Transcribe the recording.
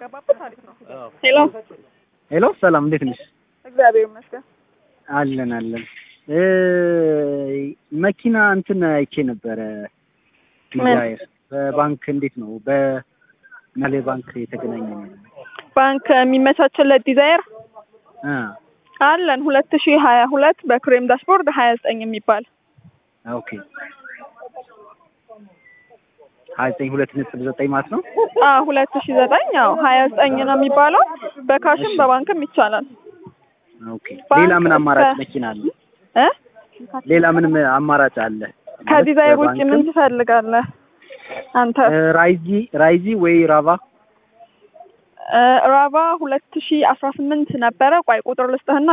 ገባበት አሪፍ ነው። ሄሎ ሄሎ ሰላም፣ እንዴት ነሽ? እግዚአብሔር ይመስገን። አለን አለን። እ መኪና እንትን አይቼ ነበረ ዲዛይር በባንክ እንዴት ነው? በናሌ ባንክ የተገናኘ ነው። ባንክ የሚመቻችለት ዲዛይር አ አለን ሁለት ሺህ ሀያ ሁለት በክሬም ዳሽቦርድ ሀያ ዘጠኝ የሚባል ኦኬ ሀያ ዘጠኝ ሁለት ነጥብ ዘጠኝ ማለት ነው። አ ሁለት ሺህ ዘጠኝ ያው ሀያ ዘጠኝ ነው የሚባለው። በካሽም በባንክም ይቻላል። ኦኬ ባንክ ሌላ ምን አማራጭ እስከ- መኪና አለ? እ ሌላ ምንም አማራጭ አለ? ከዲዛይር ውጭ በባንክም? ምን ትፈልጋለህ አንተ? እ ራይዚ ራይዚ ወይ ራቫ እ ራቫ ሁለት ሺህ አስራ ስምንት ነበረ። ቆይ ቁጥር ልስጥህና